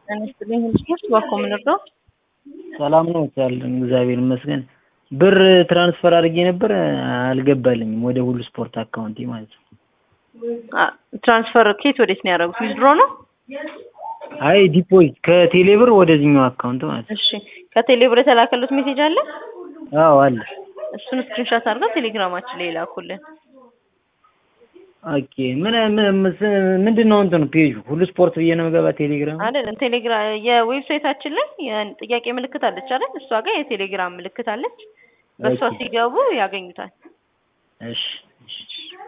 ጤና ይስጥልኝ ስፖርት ባኮ ምንርዳው ሰላም ነው ያለን እግዚአብሔር ይመስገን። ብር ትራንስፈር አድርጌ ነበር አልገባልኝም ወደ ሁሉ ስፖርት አካውንቴ ማለት ነው። ትራንስፈር ኬት ወዴት ነው ያደረጉት? ዊዝድሮ ነው? አይ ዲፖዚት ከቴሌ ብር ወደዚህኛው አካውንት ማለት ነው። እሺ ከቴሌ ብር የተላከሉት ሜሴጅ አለ? አዎ አለ። እሱን ስክሪንሻት አድርገው ቴሌግራማችን ላይ ላኩልን። ኦኬ ምን ምንድን ነው እንትኑ ፔጁ ሁሉ ስፖርት ብዬ ነው የምገባ ቴሌግራም አይደለም ቴሌግራም የዌብሳይታችን ላይ የጥያቄ ምልክት አለች አይደል? እሷ ጋር የቴሌግራም ምልክት አለች። በእሷ ኦኬ። ሲገቡ ያገኙታል። እሺ እሺ